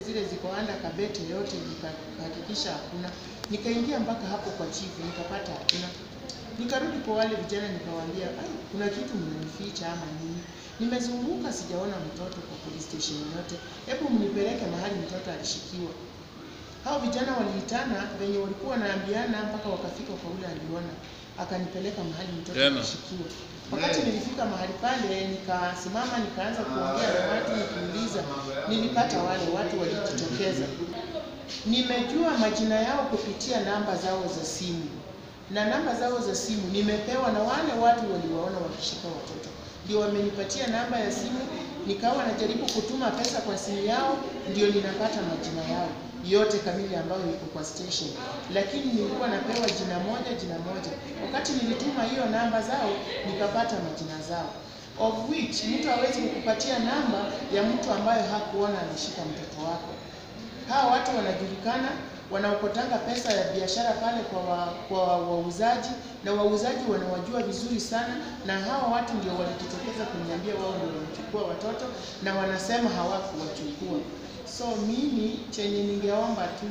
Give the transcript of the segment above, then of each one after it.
zile ziko anda kabete yote nikahakikisha hakuna. Nikaingia mpaka hapo kwa chifu nikapata hakuna. Nikarudi kwa wale vijana nikawaambia, ai, kuna kitu mnanificha ama nini? Nimezunguka sijaona mtoto kwa police station yote, hebu mnipeleke mahali mtoto alishikiwa. Hao vijana waliitana venye walikuwa wanaambiana mpaka wakafika kwa ule aliona, akanipeleka mahali mtoto Tena. alishikiwa. Wakati nilifika mahali pale, nikasimama nikaanza kuongea na watu nikiuliza, nilipata wale watu walijitokeza. Nimejua majina yao kupitia namba zao za simu na namba zao za simu nimepewa na wale watu waliwaona wakishika watoto, ndio wamenipatia namba ya simu. Nikawa najaribu kutuma pesa kwa simu yao, ndio ninapata majina yao yote kamili ambayo iko kwa station, lakini nilikuwa napewa jina moja jina moja. Wakati nilituma hiyo namba zao, nikapata majina zao, of which mtu hawezi kukupatia namba ya mtu ambayo hakuona ameshika mtoto wako. Hawa watu wanajulikana, wanaokotanga pesa ya biashara pale kwa wa, kwa wauzaji na wauzaji wanawajua vizuri sana, na hawa watu ndio walijitokeza kuniambia wao ndio wamechukua watoto na wanasema hawakuwachukua. So mimi chenye ningeomba tu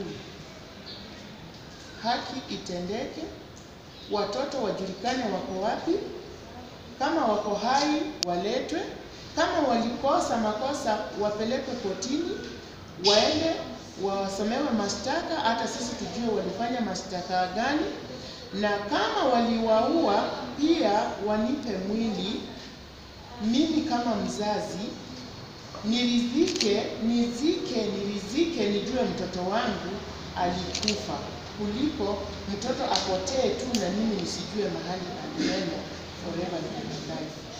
haki itendeke, watoto wajulikane wako wapi, kama wako hai waletwe, kama walikosa makosa wapelekwe kotini, waende wasomewe mashtaka, hata sisi tujue walifanya mashtaka gani, na kama waliwaua pia wanipe mwili, mimi kama mzazi niridhike, nizike, nirizike, nijue mtoto wangu alikufa, kuliko mtoto apotee tu na mimi nisijue mahali alienda forever in my life.